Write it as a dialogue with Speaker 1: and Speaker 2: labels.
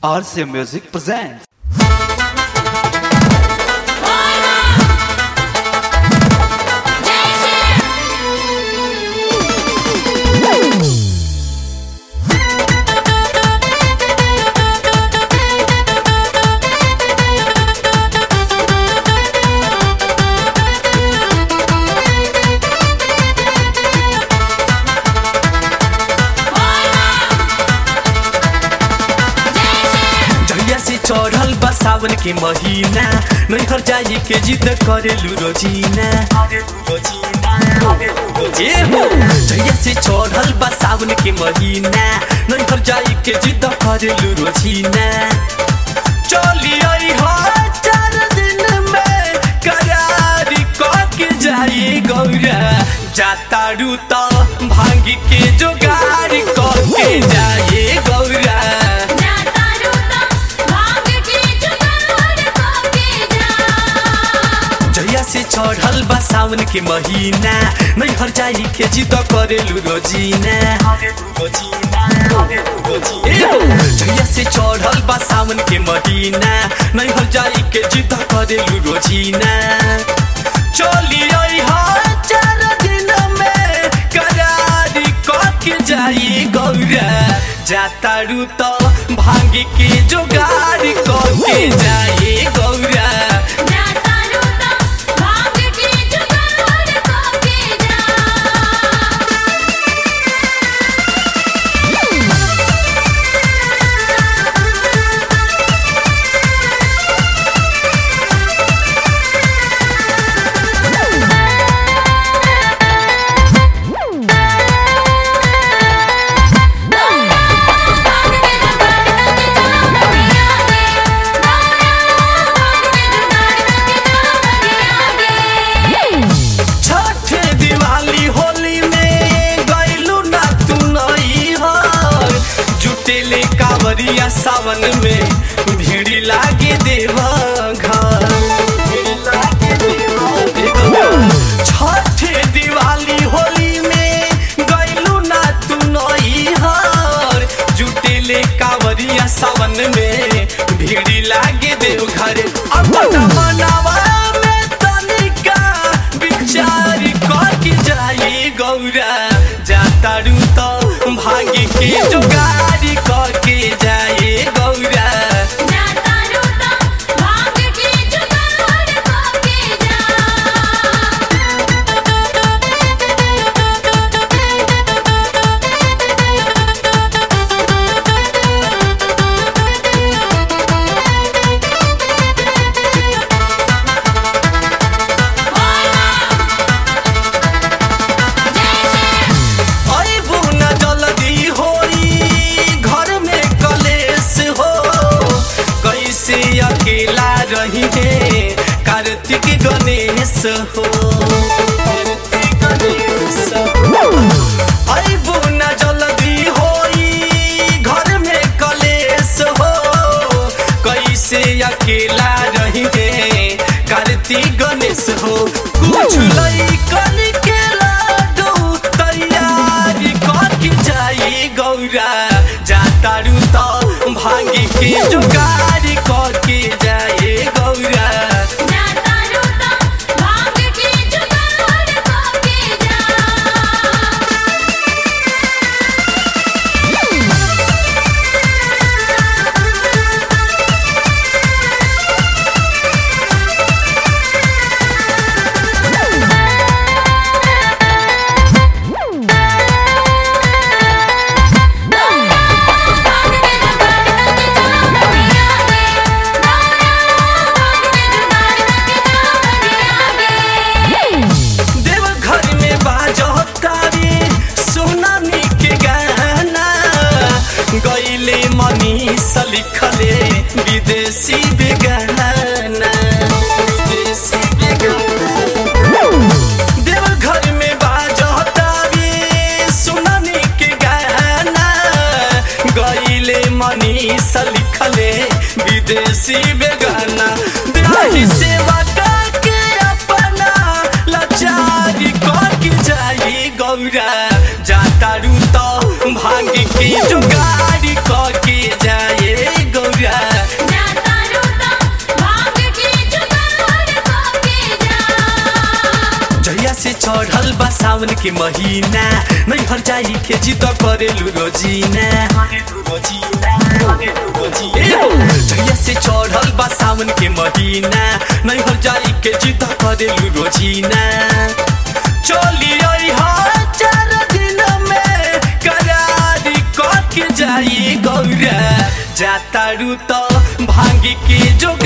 Speaker 1: RCA Music presents.
Speaker 2: जहिया से चढ़ल बा सावन के महीना नैहर जाई के जिद करेलु रोजीना ए हो जहिया से चढ़ल बा सावन के महीना नैहर जाई के जिद करेलु रोजीना चली आई हो चार दिन में करार के जाई गौरा जातारू तो भांग के जोगार के जाए गौरा जहिया से चढ़ल बा सावन के महीना नैहर जाई के जिद करेलु रोजीना ए हो, जहिया से चढ़ल बा सावन के महीना नैहर जाई के जिद करेलु रोजीना चली आई हो चार दिन में करारी के जाई गौरा जातारू तो भांग के जोगार के जाए गौरा छठ दिवाली होली में गैलू ना तू नई हर जुटेले कावरिया सावन में भीड़ लागे देव घर छठ दिवाली होली में गैलू ना तू नई हर जुटेले कावरिया सावन में भीड़ लागे देव घर अपना मनावा में तनिका विचार करके जाई गौरा जातारू तो भाग्य के जोगारी करके जाए गौरा अइबू न जल्दी होई घर में कलेश हो कैसे अकेला रही है कार्तिक गणेश हो अइबू न जल्दी होई घर में कलेश हो कैसे अकेला रही है कार्तिक गणेश हो कुछ लइकन के लाडू तैयार करके जाई गौरा जातारू तो भांगी के जुगाड़ करके जाए गौरा देव घर में बाजतारी सोनामी के गाना गईले मनीष लिखले विदेशी बेगाना विदेशी बेगाना देव घर में बाजतारी सोनामी के गाना गईले मनीष लिखले विदेशी बेगाना बिहारी सेवा के अपना लाचारी करके जाई गौरा जातारू तो भांग के जुगाड़ी करके जाए गौरा सावन के महीना नहीं हर जाई के जिद करेलु रोजीना ए हो, जहिया से चढ़ल बा सावन के महीना नहीं हर जाई के जिद करेलु रोजीना चली आई हर चार दिन में करारी कट के जाई गौरा जातारू तो भांगी के जो